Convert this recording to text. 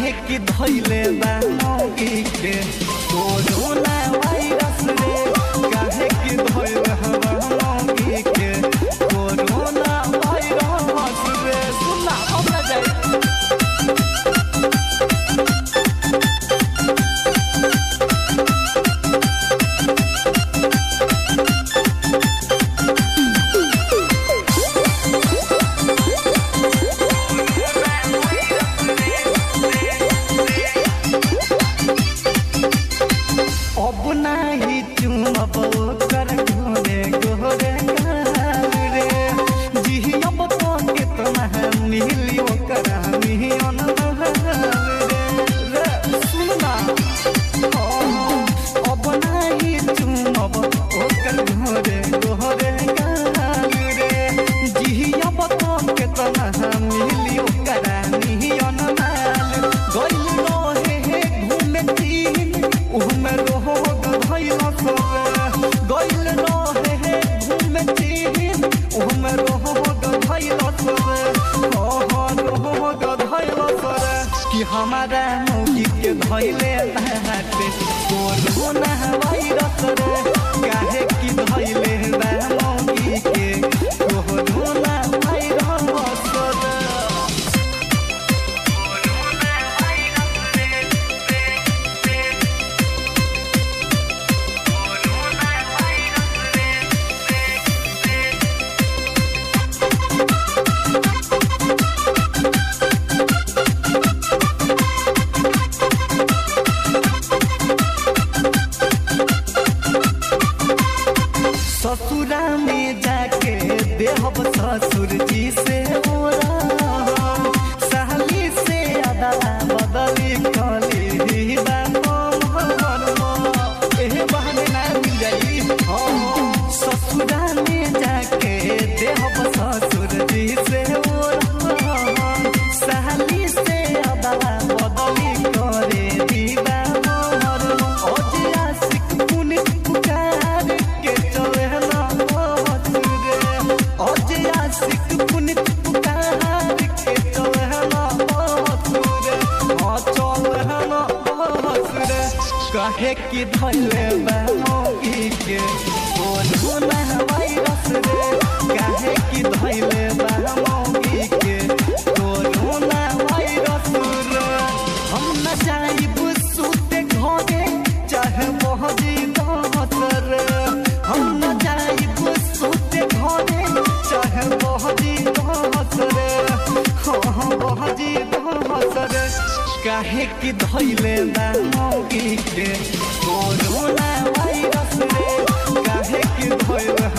काहे कि धैले बा मौगी के कोरोना वायरस रे काहे कि धैले बा मौगी के कोरोना वायरस रे सुना हमरा जाई अब नाही चुमब कर घोरे गोरे गाल रे जियब तो केतना मिली ओकर मिहियन रे रे सुनना अब नाही चुमब ओकर घोरे गोरे गाल रे जियब तो केतना मिली ओकर मिहियन माल गइल रहे हे घूमे तीन उहमे रोग भइल सरे गइल रहे हे घूमे तीन उहमे रोग भइल सरे ओह रोग भइल सरे कि हमारा मौगी के धइले बाटे कोरोना वायरस रे काहे कि धइले बा मौगी के कोरोना वायरस रे ससुरा में जाके देहब ससुर जी से ओरा साली से अदा बदली कली एहे बहाने ना मिल जाई हाँ ससुरा में जाके देहब ससुर जी से ओरा साली से अदा बदली करे दीवा मोहर ओजे आशिक पुनित पुकार के चले ना रे ओजे आशिक पुनित पुकार के चले ना रे हाँ चले ना रे कहे कि धले बा मौगी के कोरोना वायरस रे कहे कि धले बा मौगी के कोरोना वायरस रे हम न जाइब सुते घरे चाहे मोहजी दहत रे हम न जाइब सुते घरे चाहे मोहजी दहत रे हाँ मोहजी दहत रे काहे कि धैले बा मौगी के कोरोना वायरस रे काहे कि धैले